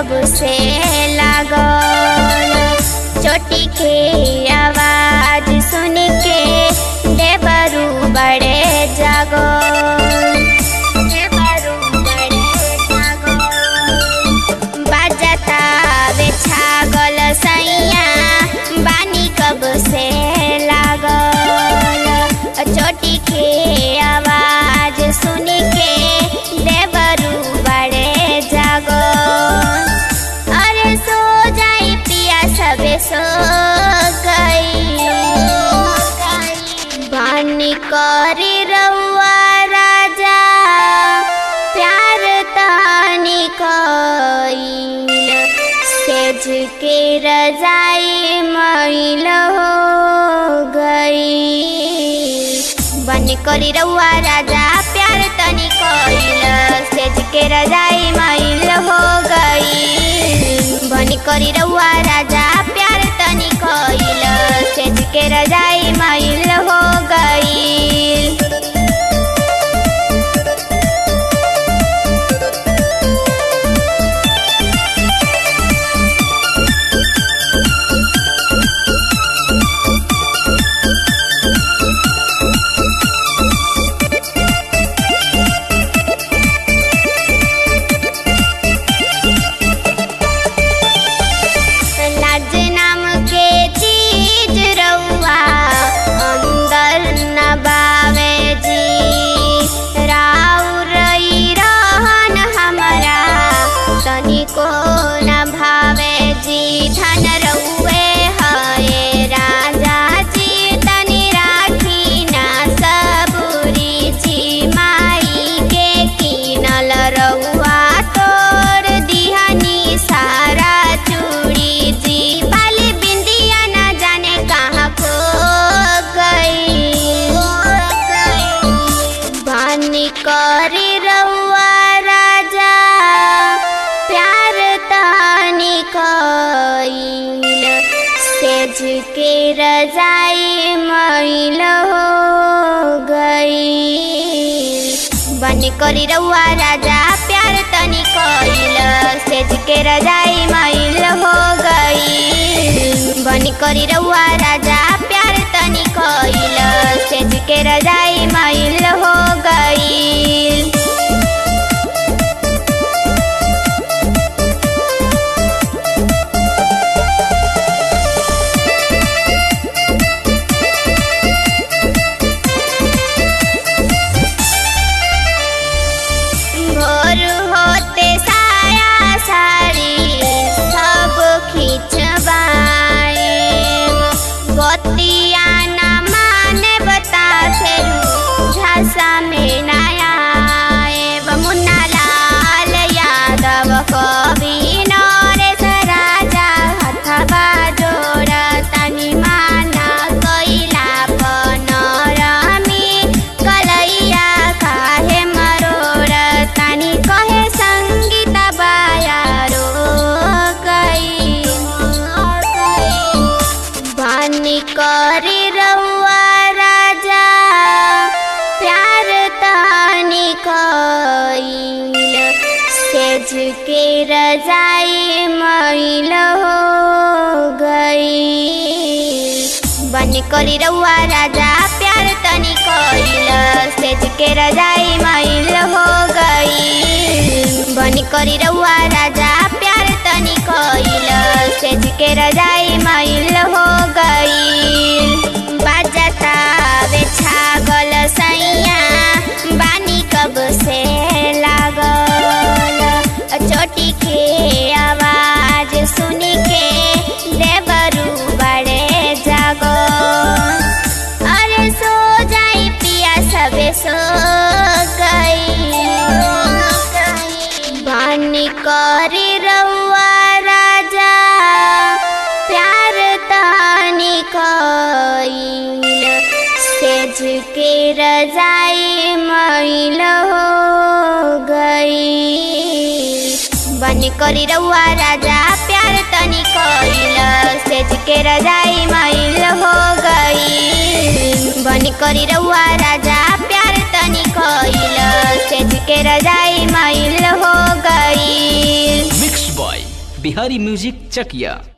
कब से लागल चोटी के आवाज सुन के देवरू बड़े जागल देवरू बड़े जागल बजता वे छागल सैया बानी कब से लागल चोटी के आवाज सुन के देवरू बड़े जागल अरे सो जाई पिया सबे सो गई बानी करी रउआ राजा प्यार तानी कईल सेज के रजाई मैल हो गई बन करी रउआ राजा प्यार तनी कईल सेज के रजाई मैल हो गई बन करी रउआ राजा प्यार तनी कईल सेज के रजाई मैल हो गई लाज नाम के चीज रउआ अंदर न बावे जी राउर ई रहन हमरा तनिको न भावे जी धन रउए हए राजा जी तनि राखी ना सबुरी जी माई के किनल रउआ तोड़ दिहनी सारा चूड़ी जी बाली बिंदिया न जाने कहाँ खो गई बानी करी रउआ राजा प्यार तानी कईल सेज के रजाई मैल हो गई बन करी रउआ राजा प्यार तनी कईल सेज के रजाई मैल हो गई बन करी रउआ राजा प्यार तनी कईल सेज के रजाई मैल हो गई भोर होते साया साड़ी सब खिंचवाए बतिया न माने बता फेरू झांसा में नया मुन्ना लाल यादव कवि नरेश राजा हथवा जोड़ तनि माना कैला पनरमी कलैया काहे मरोड़ तनि कहे संगीत बायारो गई बानी करी रउआ राजा प्यार तानी कईल सेज के रजाई मैल हो गई बन करी रउआ राजा प्यार तनी कईल सेज के रजाई मैल हो गई बन करी रउआ राजा प्यार तनी कईल सेज के रजाई मैल हो गई बजता वे छागल सैया बानी कब से लागल चोटी के आवाज सुन के देवरू बड़े जागल अरे सो जाई पिया सबे सो गई बानी करी रउआ राजा प्यार तानी कईल सेज के रजाई मैल हो गई बन करी रउआ राजा प्यार तनी कईल सेज के रजाई मैल हो गई बन करी रउआ राजा प्यार तनी कईल सेज के रजाई मैल हो गई mix by Bihari music Chakiya